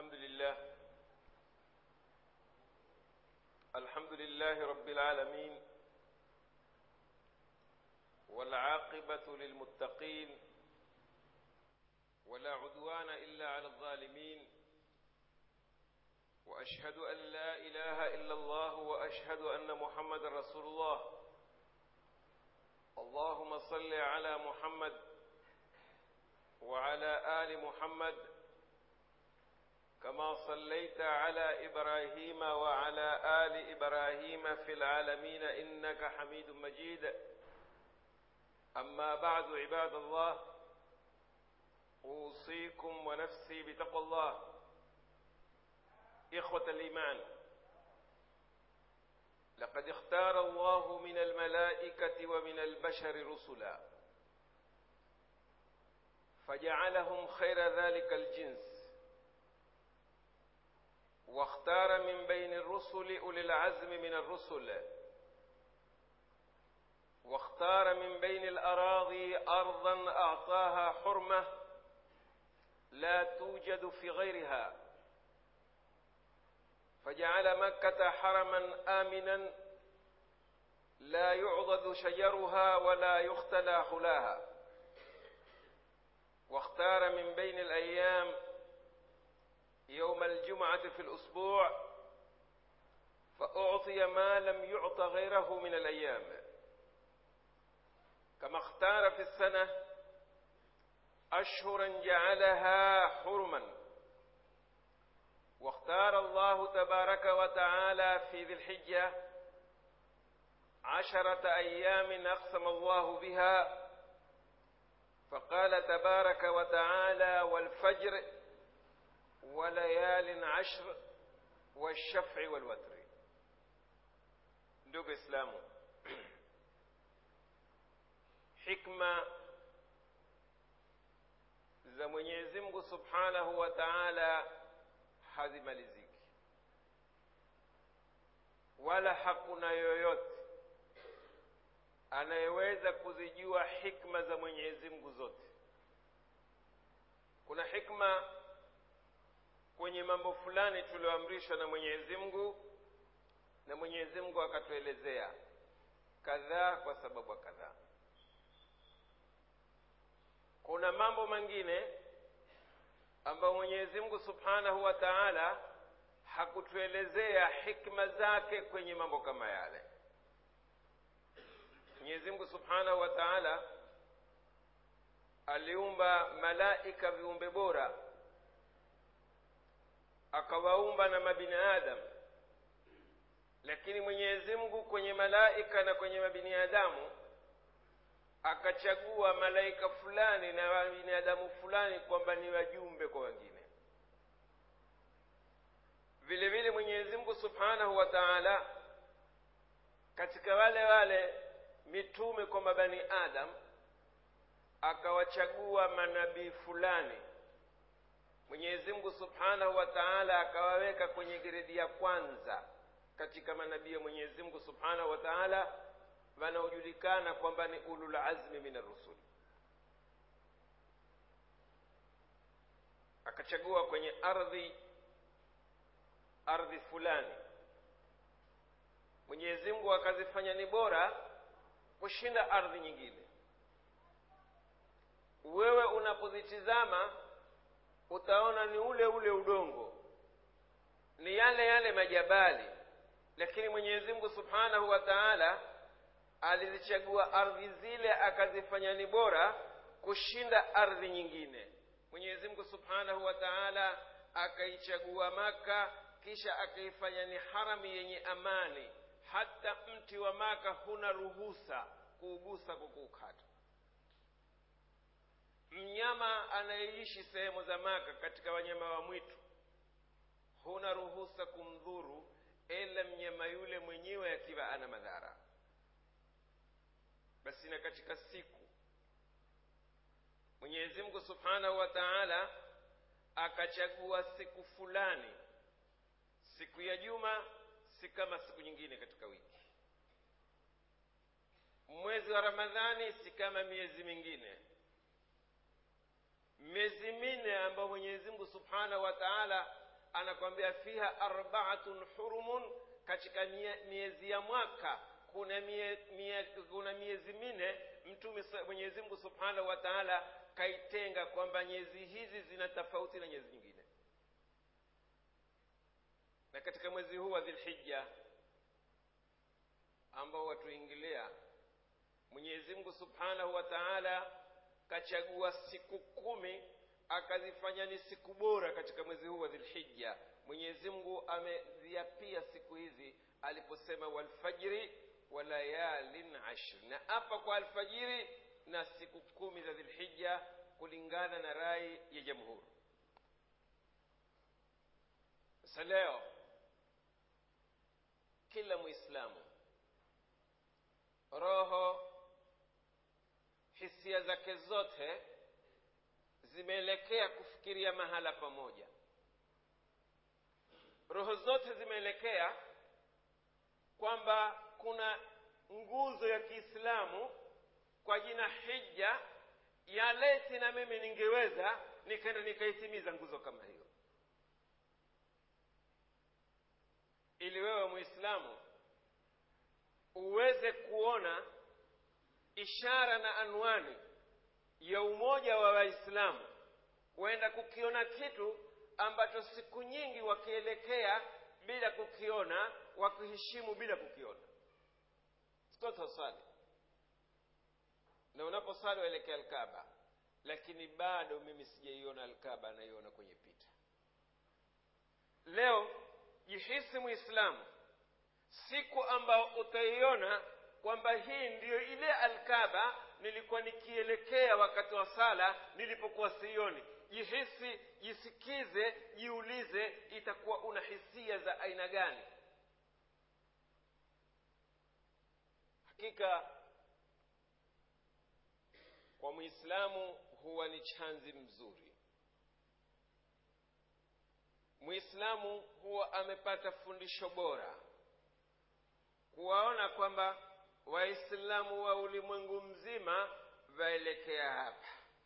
الحمد لله الحمد لله رب العالمين والعاقبة للمتقين ولا عدوان إلا على الظالمين وأشهد أن لا إله إلا الله وأشهد أن محمد رسول الله اللهم صل على محمد وعلى آل محمد كما صليت على إبراهيم وعلى آل إبراهيم في العالمين إنك حميد مجيد أما بعد عباد الله أوصيكم ونفسي بتقوى الله إخوة الإيمان لقد اختار الله من الملائكة ومن البشر رسلا فجعلهم خير ذلك الجنس واختار من بين الرسل أولي العزم من الرسل واختار من بين الأراضي أرضا أعطاها حرمة لا توجد في غيرها فجعل مكة حرما آمنا لا يعضد شجرها ولا يختلى خلاها واختار من بين الأيام يوم الجمعة في الأسبوع فأعطي ما لم يعط غيره من الأيام كما اختار في السنة أشهرا جعلها حرما واختار الله تبارك وتعالى في ذي الحجة عشرة أيام أقسم الله بها فقال تبارك وتعالى والفجر وليال عشر والشفع والوتر ndugu islamu hikma za mwenyezi mungu subhanahu wa taala hazimaliziki wala hakuna yoyote anayeweza kuzijua hikma za mwenyezi mungu zote kuna hikma kwenye mambo fulani tulioamrishwa na mwenyezi mungu na mwenyezi mungu akatuelezea kadhaa kwa sababu kadhaa kuna mambo mengine ambayo mwenyezi mungu subhanahu wa taala hakutuelezea hikma zake kwenye mambo kama yale mwenyezi mungu subhanahu wa taala aliumba malaika viumbe bora akawaumba na mabini adamu lakini mwenyezi mungu kwenye malaika na kwenye mabiniadamu akachagua malaika fulani na binadamu fulani kwamba ni wajumbe kwa wengine vile vile mwenyezi mungu subhanahu wa taala katika wale wale mitume kwa mabani adam akawachagua manabii fulani mwenyezi mungu subhanahu wa taala akawaweka kwenye gredi ya kwanza katika manabii ya mwenyezi mungu subhanahu wa taala wanaojulikana kwamba ni ulul azmi min arrusul akachagua kwenye ardhi ardhi fulani mwenyezi mungu akazifanya ni bora kushinda ardhi nyingine wewe unapozitizama utaona ni ule ule udongo ni yale yale majabali lakini mwenyezi mungu subhanahu wa taala alizichagua ardhi zile akazifanya ni bora kushinda ardhi nyingine mwenyezi mungu subhanahu wa taala akaichagua maka kisha akaifanya ni harami yenye amani hata mti wa maka huna ruhusa kuugusa kwa kuukata mnyama anayeishi sehemu za maka katika wanyama wa mwitu huna ruhusa kumdhuru ila mnyama yule mwenyewe akiwa ana madhara basi na katika siku mwenyezi mungu subhanahu wa taala akachagua siku fulani siku ya juma si kama siku nyingine katika wiki mwezi wa ramadhani si kama miezi mingine miezi minne ambayo mwenyezi mungu subhanahu wa taala anakwambia fiha arbaatun hurumun katika mie- miezi ya mwaka kuna mie, mie, kuna miezi minne mtume sa- mwenyezi mungu subhanahu wa taala kaitenga kwamba nyezi hizi zina tofauti na nyezi nyingine na katika mwezi huu wa dhilhija ambao watuingilia mwenyezi mungu subhanahu wa taala kachagua siku kumi akazifanya ni siku bora katika mwezi huu wa dhilhija mwenyezi mungu ameziapia siku hizi aliposema walfajri wa layalin ashri na apa kwa alfajiri na siku kumi za dhilhija kulingana na rai ya jamhuri sasa leo kila mwislamu roho hisia zake zote zimeelekea kufikiria mahala pamoja roho zote zimeelekea kwamba kuna nguzo ya kiislamu kwa jina hija ya leti na mimi ningeweza nikaenda nikaitimiza nguzo kama hiyo ili wewe mwislamu uweze kuona ishara na anwani ya umoja wa waislamu huenda kukiona kitu ambacho siku nyingi wakielekea bila kukiona wakiheshimu bila kukiona sitoto swali na unaposwali waelekea alkaba lakini bado mimi sijaiona alkaba naiona kwenye picha leo jihisi mwislamu siku ambao utaiona kwamba hii ndiyo ile alkaba nilikuwa nikielekea wakati wa sala nilipokuwa sioni jihisi jisikize jiulize itakuwa una hisia za aina gani hakika kwa mwislamu huwa ni chanzi mzuri mwislamu huwa amepata fundisho bora kuwaona kwamba waislamu wa ulimwengu mzima vaelekea hapa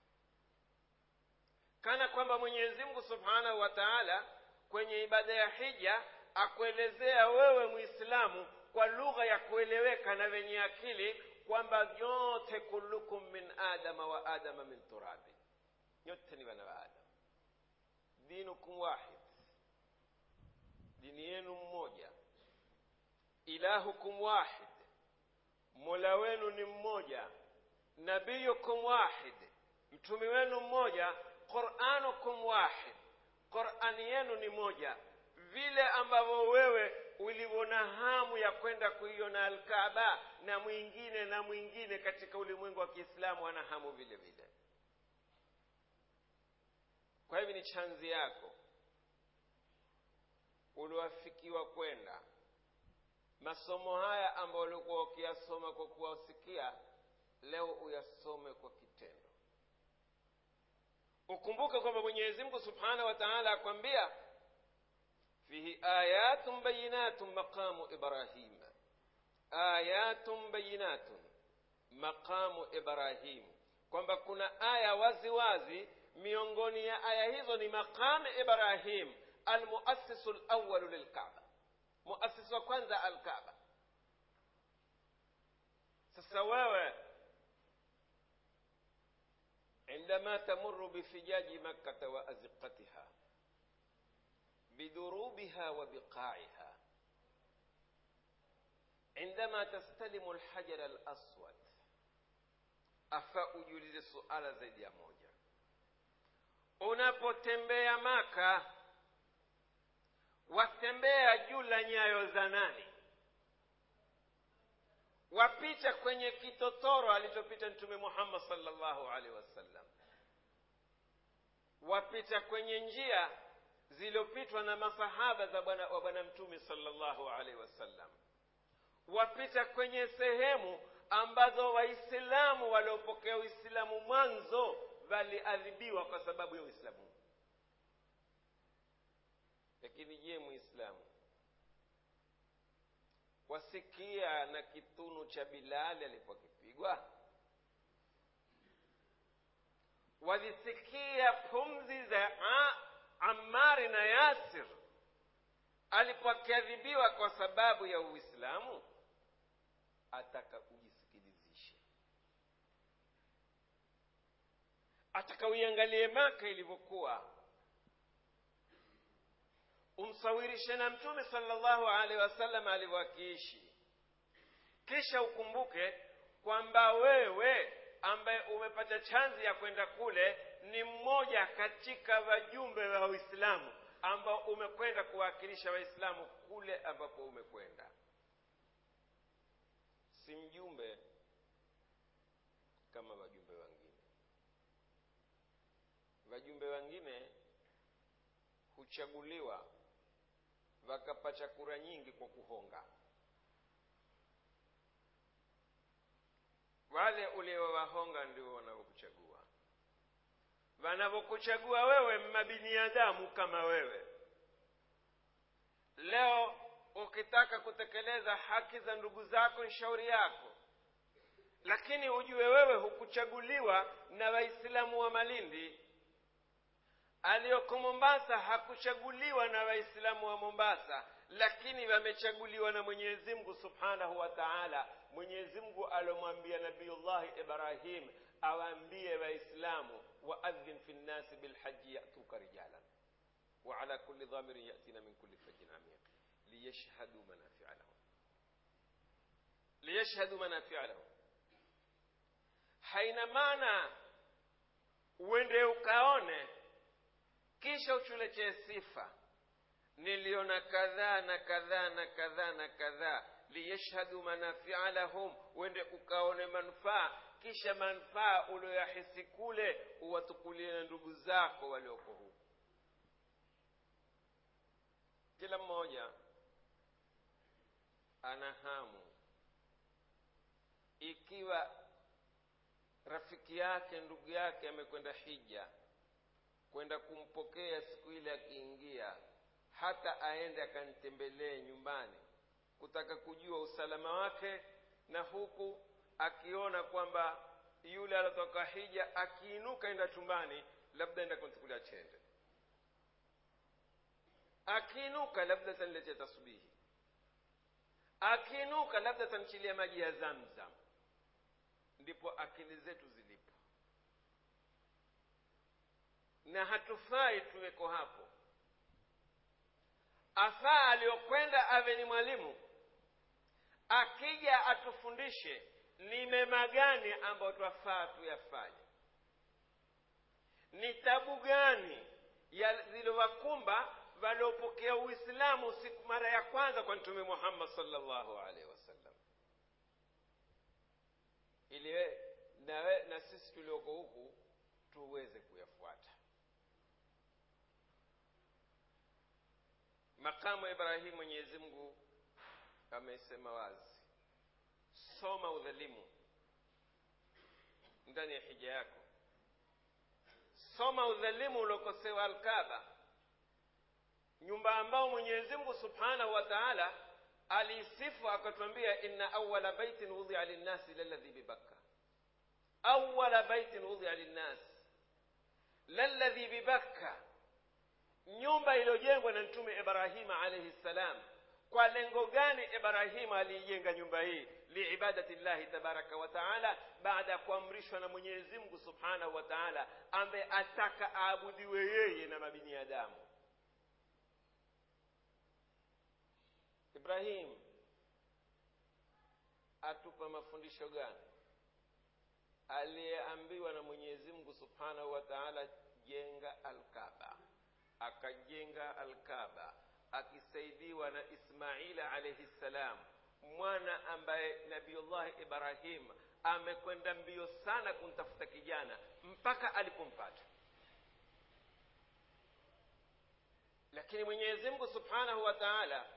kana kwamba mwenyezi mungu subhanahu wa taala kwenye ibada ya hija akuelezea wewe mwislamu kwa lugha ya kueleweka na wenye akili kwamba nyote kullukum min adama wa adama min turabi nyote ni wana wa adam dinukum wahid dini yenu mmoja ilahukum wahid mola wenu ni mmoja nabiyukum wahid mtumi wenu mmoja quranukum wahid qurani yenu ni moja vile ambavyo wewe ulivona hamu ya kwenda kuiona alkaba na mwingine na mwingine katika ulimwengu wa kiislamu ana hamu vile vile kwa hivyo ni chanzi yako uliwafikiwa kwenda masomo haya ambayo ulikuwa ukiyasoma kwa kuwasikia leo uyasome kwa kitendo ukumbuke kwamba mwenyezi mungu subhanahu wa taala akwambia fihi ayatun bayinatun maqamu ibrahim ayatun bayinatun maqamu ibrahim kwamba kuna aya wazi wazi miongoni ya aya hizo ni maqamu ibrahim almuassisu lawalu lilkaba muasisi wa kwanza alkaba sasa wewe عندما تمر بفجاج مكة وأزقتها بدروبها وبقاعها عندما تستلم الحجر الأسود afaa ujiulize suala zaidi ya moja unapotembea maka watembea juu la nyayo za nani wapita kwenye kitotoro alichopita mtume muhammad salllahu alaihi wasallam wapita kwenye njia zilizopitwa na masahaba za bwana wa bwana mtume salllahu alaihi wasallam wapita kwenye sehemu ambazo waislamu waliopokea uislamu mwanzo waliadhibiwa kwa sababu ya uislamu lakini je muislamu wasikia na kitunu cha bilali alipokipigwa wazisikia pumzi za amari na yasir alipokadhibiwa kwa sababu ya uislamu ataka ujisikilizishe ataka uiangalie maka ilivyokuwa umsawirishe na mtume salllahu alaihi wasallam alivyoakiishi kisha ukumbuke kwamba wewe ambaye umepata chanzi ya kwenda kule ni mmoja katika wajumbe wa waislamu ambao umekwenda kuwakilisha waislamu kule ambapo umekwenda si mjumbe kama wajumbe wengine wajumbe wengine huchaguliwa wakapata kura nyingi kwa kuhonga wale uliowahonga ndio wanavyokuchagua wanavyokuchagua wewe mabiniadamu kama wewe leo ukitaka kutekeleza haki za ndugu zako ni shauri yako lakini ujue wewe hukuchaguliwa na waislamu wa malindi aliyoko mombasa hakuchaguliwa na waislamu wa mombasa lakini wamechaguliwa na mwenyezi mungu subhanahu wa taala mwenyezi mungu alomwambia nabiyullahi ibrahim awaambie waislamu waadhin fi nnasi bilhaji yatuka rijalan وعلى كل ضامر يأتينا من كل فج عميق ليشهدوا منافع لهم ليشهدوا منافع لهم haina maana uende ukaone kisha uchuletee sifa niliona kadhaa na kadhaa na kadhaa na kadhaa liyashhadu manafia lahum uende ukaone manufaa kisha manufaa ulioyahisi kule uwatukulie na ndugu zako walioko huku kila mmoja ana hamu ikiwa rafiki yake ndugu yake amekwenda hija kwenda kumpokea siku ile akiingia hata aende akantembelee nyumbani kutaka kujua usalama wake na huku akiona kwamba yule aliotoka hija akiinuka enda chumbani labda enda kuntukulia chende akiinuka labda taniletea tasbihi akiinuka labda tanchilia maji ya zamzam ndipo akili zetu zilipo na hatufai tuweko hapo afaa aliyokwenda awe ni mwalimu akija atufundishe ni mema gani ambayo twafaa tuyafanye ni tabu gani ziliwakumba waliopokea uislamu siku mara ya kwanza kwa mtume muhammad salllahu alaihi wasallam ili na, na sisi tulioko huku tuweze kuyafuata makamu ibrahimu mwenyezi mungu amesema wazi soma udhalimu ndani ya hija yako soma udhalimu uliokosewa alkaba nyumba ambao mwenyezi mungu subhanahu wa taala aliisifu akatwambia inna awala baitin wudhia linnasi lalladhi bibakka awala baitin wudhia linnasi lalladhi bibakka nyumba iliyojengwa na mtume ibrahima alaihi ssalam kwa lengo gani ibrahima aliijenga nyumba hii liibadati llahi tabaraka wa taala baada ya kuamrishwa na mwenyezi mungu subhanahu wa taala ambaye ataka aabudiwe yeye na mabiniadamu ibrahim atupa mafundisho gani aliyeambiwa na mwenyezi mungu subhanahu wa taala jenga alkaba akajenga alkaba akisaidiwa na ismaila alaihi ssalam mwana ambaye nabiullahi ibrahim amekwenda mbio sana kumtafuta kijana mpaka alipompata lakini mwenyezi mungu subhanahu wa taala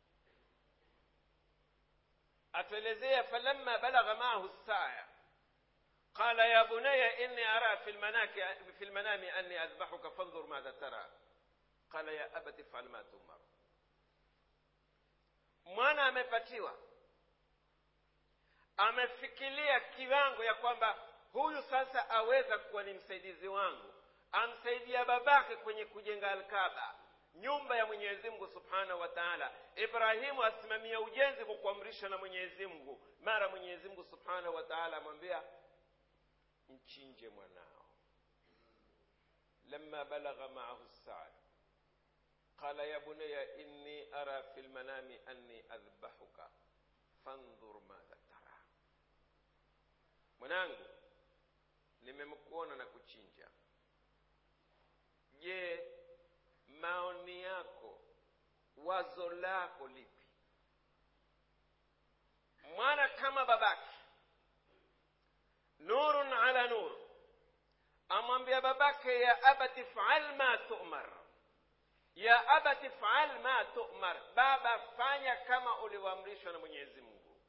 atuelezea falamma balagha maahu saya قال يا بني إني أرى في, المناك في المنام أني أذبحك فانظر ماذا ترى قال يا أبت افعل ما تؤمر mwana amepatiwa amefikiria kiwango ya kwamba huyu sasa aweza kuwa ni msaidizi wangu amsaidia babake kwenye kujenga alkaba nyumba ya mwenyezi mungu subhanahu wa taala ibrahimu asimamia ujenzi kwa kuamrishwa na mwenyezi mungu mara mwenyezi mungu subhanahu wa taala amwambia mchinje mwanao lama balagha maahu saad qala ya bunaya inni ara fi lmanami anni adhbahuka fandhur madha tara mwanangu nimemkuona na kuchinja je maoni yako wazo lako lipi mwana kama babake nurun ala nur amwambia babake ya abati fal ma tumar ya abati fal ma tumar baba fanya kama ulivyoamrishwa na mwenyezi mungu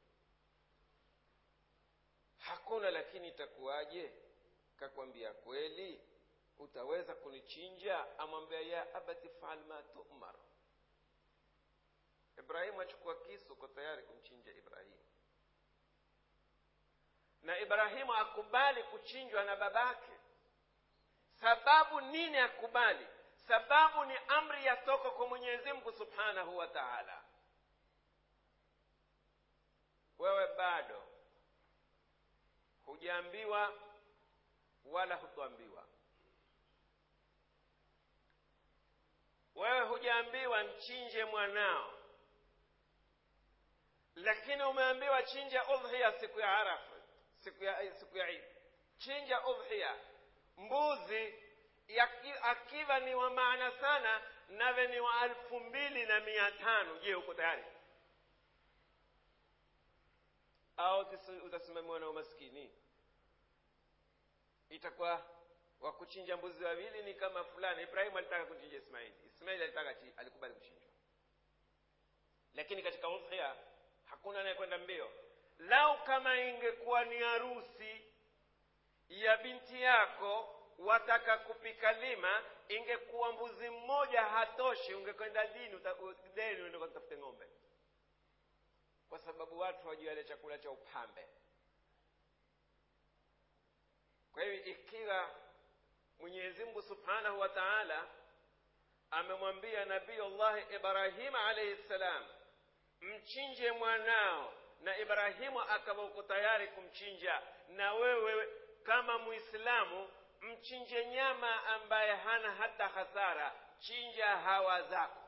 hakuna lakini itakuwaje kakwambia kweli utaweza kunichinja amwambia ya abati fal ma tumar ibrahimu achukua kisu uko tayari kumchinja ibrahimu na ibrahimu akubali kuchinjwa na babake sababu nini akubali sababu ni amri yatoka kwa mwenyezi mungu subhanahu wa taala wewe bado hujaambiwa wala hutoambiwa wewe hujaambiwa mchinje mwanao lakini umeambiwa chinja udhiya siku ya arafa siku ya siku ya idi chinja udhiya mbuzi yaki, akiwa ni wa maana sana nawe ni wa alfu mbili na mia tano je uko tayari au utasimamiwa na umaskini itakuwa wa kuchinja mbuzi wawili ni kama fulani ibrahimu alitaka kuchinja ismaili ismaili alitaka alikubali kuchinjwa lakini katika udhiya hakuna anayekwenda mbio lau kama ingekuwa ni harusi ya binti yako wataka kupika lima ingekuwa mbuzi mmoja hatoshi ungekwenda dini deni uende kutafute ng'ombe kwa sababu watu wajua ile chakula cha upambe kwa hiyo ikiwa mwenyezi mungu subhanahu wa taala amemwambia nabiullahi ibrahima alaihi ssalam mchinje mwanao na ibrahimu akawa uko tayari kumchinja na wewe kama muislamu mchinje nyama ambaye hana hata hasara chinja hawa zako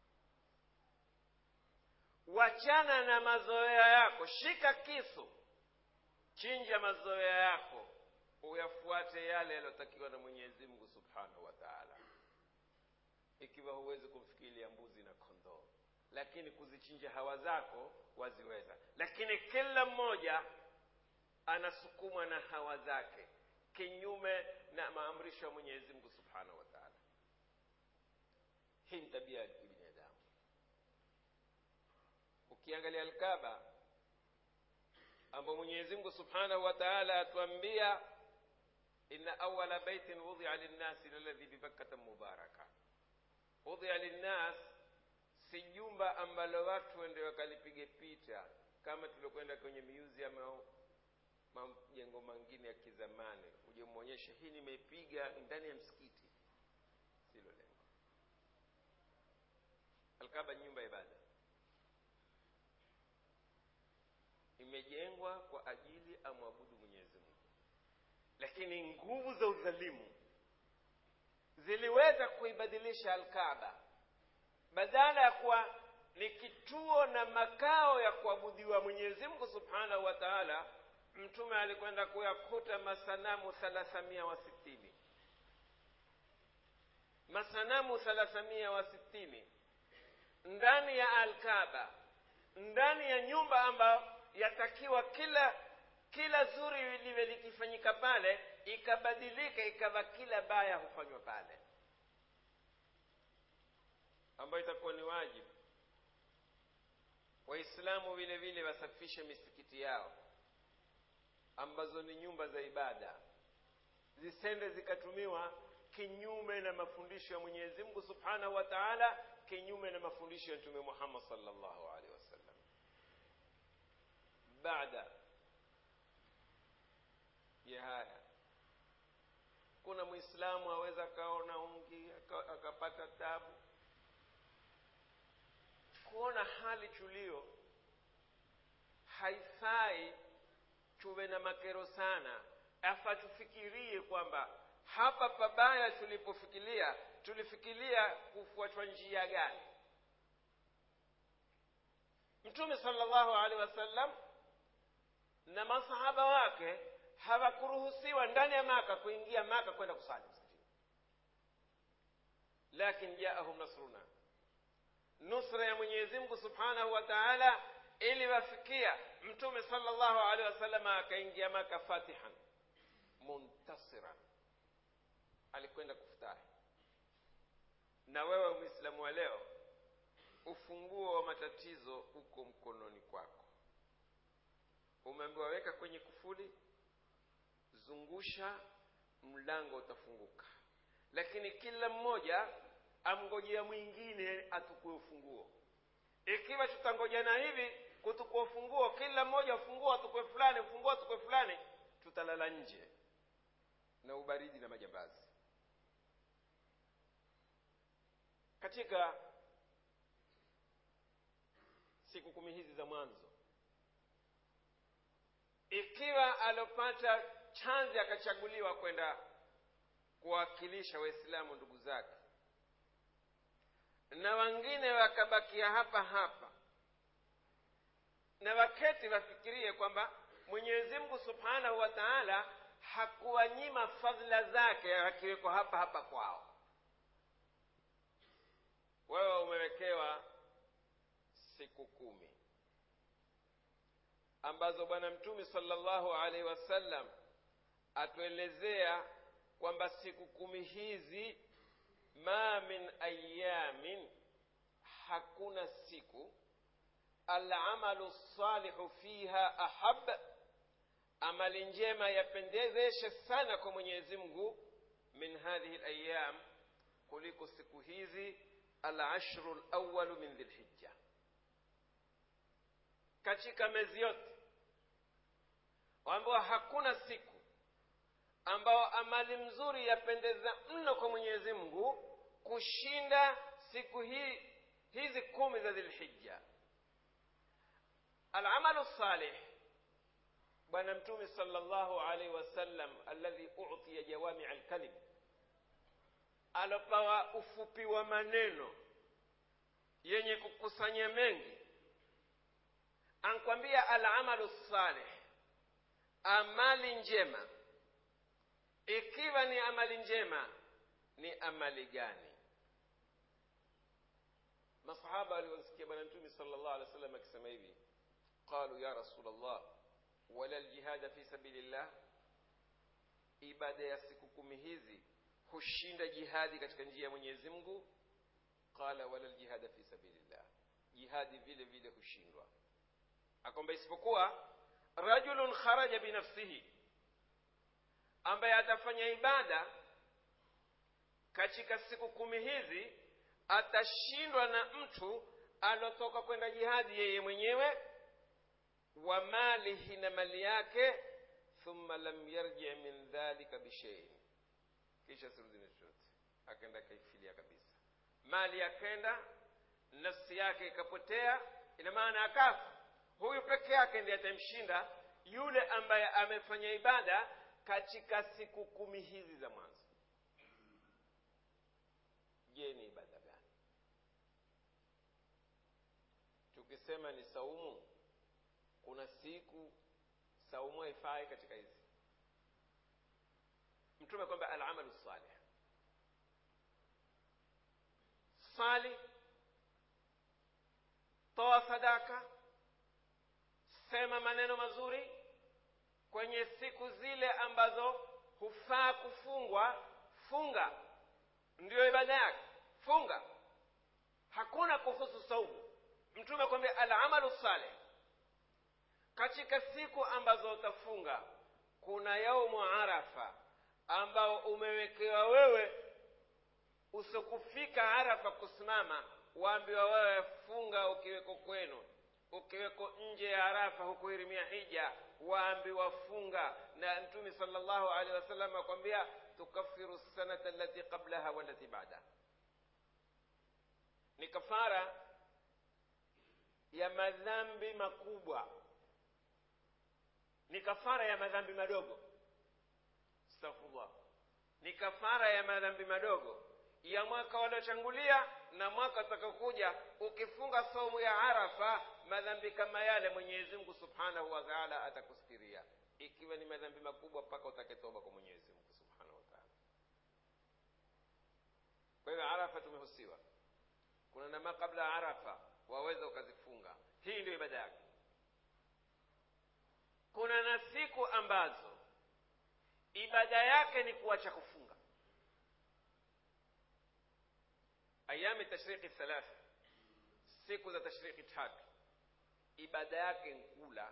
wachana na mazoea yako shika kisu chinja mazoea yako uyafuate yale yaliyotakiwa na mwenyezi mungu subhanahu wa taala ikiwa huwezi kumfikiria mbuzi na kondoo lakini kuzichinja hawa zako waziweza lakini kila mmoja anasukumwa na hawa zake kinyume na maamrisho ya mwenyezi mungu subhanahu wa taala hii ni tabia ya binadamu ukiangalia alkaba ambao mwenyezi mungu subhanahu wa taala atuambia inna awala baitin wudhia linnasi laladhi bibakkata mubaraka wudhia linnas si jumba ambalo watu wende wakalipige picha kama tuliokwenda kwenye museum au majengo mengine ya kizamani uje mwonyeshe hii nimeipiga ndani ya msikiti silo lengo alkaba nyumba ya ibada imejengwa kwa ajili amwabudu mwenyezi mungu lakini nguvu za udhalimu ziliweza kuibadilisha alkaba badala ya kuwa ni kituo na makao ya kuabudiwa mwenyezi mungu subhanahu wa taala mtume alikwenda kuyakuta masanamu thalathamia wa sitini masanamu thalathamia wa sitini ndani ya alkaba ndani ya nyumba ambayo yatakiwa kila kila zuri liwe likifanyika pale ikabadilika ikawa kila baya hufanywa pale ambayo itakuwa ni wajibu waislamu vile vile wasafishe misikiti yao ambazo ni nyumba za ibada zisende zikatumiwa kinyume na mafundisho ya mwenyezi mungu subhanahu wa taala kinyume na mafundisho ya mtume muhammad salllahu alehi wasallam baada ya haya kuna mwislamu aweza akaona ungi akapata tabu kuona hali tulio haifai tuwe na makero sana afa tufikirie kwamba hapa pabaya tulipofikiria tulifikiria kufuatwa njia gani mtume sallallahu alaihi wasallam na masahaba wake hawakuruhusiwa ndani ya maka kuingia maka kwenda kusali msikitini lakin jaahum nasruna nusra ya mwenyezi mungu subhanahu wa taala iliwafikia mtume sallallahu alaihi wasallam akaingia maka fatihan muntasiran alikwenda kufutahi na wewe mwislamu wa leo ufunguo wa matatizo uko mkononi kwako umeambiwa weka kwenye kufuli zungusha mlango utafunguka lakini kila mmoja amngojea mwingine atukue ufunguo ikiwa tutangojana hivi kutukua ufunguo kila mmoja ufunguo atukue fulani ufunguo atukue fulani tutalala nje na ubaridi na majambazi katika siku kumi hizi za mwanzo ikiwa alopata chanzi akachaguliwa kwenda kuwakilisha waislamu ndugu zake na wengine wakabakia hapa hapa na waketi wafikirie kwamba mwenyezi mungu subhanahu wa taala hakuwanyima fadhila zake akiwekwa hapa hapa kwao wewe umewekewa siku kumi ambazo bwana mtume sallallahu alaihi wasallam atuelezea kwamba siku kumi hizi ma min ayamin hakuna siku alamalu salihu fiha ahab amali njema yapendezeshe sana kwa mwenyezi mungu min hadhihi layam kuliko siku hizi alashru lawalu min dhilhijja katika miezi yote ambayo hakuna siku ambao amali mzuri yapendeza mno kwa mwenyezi mungu kushinda siku hii hizi kumi za dhilhijja alamalu salih bwana mtume sallallahu alaihi wasallam alladhi utiya jawamia alkalim alopawa ufupi wa maneno yenye kukusanya mengi ankwambia alamalu salih amali njema ikiwa ni amali njema ni amali gani masahaba waliosikia bwana mtume sallallahu alaihi wasallam akisema hivi qalu ya rasulllah wala ljihada fi sabilillah ibada ya siku kumi hizi hushinda jihadi katika njia ya mwenyezi mungu qala wala ljihada fi sabilillah jihadi vile vile hushindwa akwamba isipokuwa rajulun kharaja binafsihi ambaye atafanya ibada katika siku kumi hizi atashindwa na mtu alotoka kwenda jihadi yeye mwenyewe wa malihi na mali yake thumma lam yarji min dhalika bisheiin kisha sirudi na chochote akaenda akaifilia kabisa mali akenda nafsi yake ikapotea ina maana akafa huyu peke yake ndiye atamshinda yule ambaye amefanya ibada katika siku kumi hizi za mwanzo je ni ibada gani tukisema ni saumu kuna siku saumu haifai katika hizi mtume kwamba alamalu salih sali toa sadaka sema maneno mazuri kwenye siku zile ambazo hufaa kufungwa funga ndiyo ibada yake funga hakuna kuhusu saumu mtume kwambia alamalu saleh katika siku ambazo utafunga kuna yaumu arafa ambao umewekewa wewe usikufika arafa kusimama waambiwa wewe funga ukiweko kwenu ukiweko nje ya arafa hukuhirimia hija waambiwa funga na mtume sallallahu alaihi wasallam akwambia tukafiru sanata allati qablaha walati baadaha ni kafara ya madhambi makubwa ni kafara ya madhambi madogo astaghfirullah ni kafara ya madhambi madogo ya mwaka waliotangulia na mwaka utakaokuja ukifunga saumu ya arafa madhambi kama yale mwenyezi mungu subhanahu wa taala atakustiria ikiwa ni madhambi makubwa mpaka utaketoba kwa mwenyezi mungu subhanahu wa taala kwa hivyo arafa tumehusiwa kuna nama kabla ya arafa waweza ukazifunga hii ndio ibada yake kuna na siku ambazo ibada yake ni kuacha kufunga ayami tashriki thalatha siku za tashriki tatu ibada yake nkula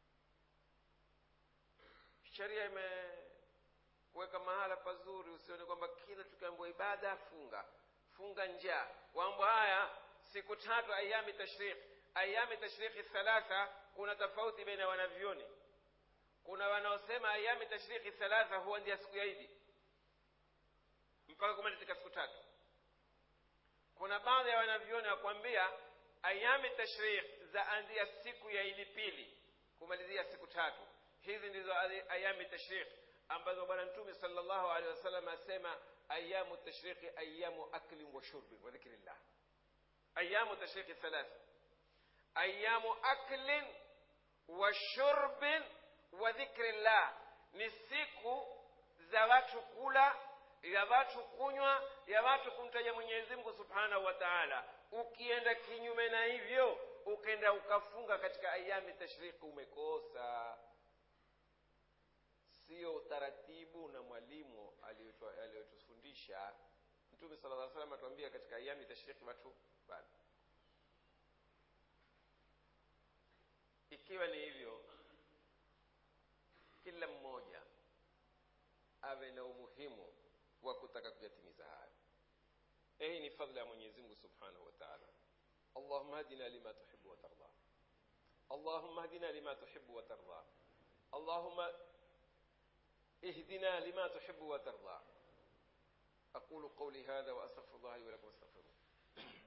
sheria imeweka mahala pazuri usione kwamba kila tukiambiwa ibada funga funga njaa kwamba haya siku tatu ayami tashrik ayami tashriki thalatha kuna tofauti baina ya wanavyoni kuna wanaosema ayami tashriki thalatha huwa ndia siku ya idi mpaka kumalizika siku tatu kuna baadhi ya wanavyoni wakwambia ayami tashrikh zaanzia siku ya idi pili kumalizia siku tatu hizi ndizo ayami tashrikh ambazo bwana mtume sallallahu alaihi wasallam asema ayamu tashrikhi ayamu aklin wa shurbin wa dhikrillah ayamu tashrikhi thalatha ayamu aklin wa shurbin wa dhikrillah ni siku za watu kula ya watu kunywa ya watu kumtaja mwenyezi mungu subhanahu wa taala ukienda kinyume na hivyo ukenda ukafunga katika ayami tashriki umekosa sio utaratibu na mwalimu aliyotufundisha mtume sala lla salam atuambia katika ayami tashriki watu bado ikiwa ni hivyo kila mmoja awe na umuhimu wa kutaka kuyatimiza hayo hii ni fadhila ya mwenyezi mungu subhanahu wa taala allahuma hadina lima tuhibu watarda allahuma hadina lima tuhibu watarda allahuma اهدنا لما تحب وترضى أقول قولي هذا وأستغفر الله لي ولكم استغفروه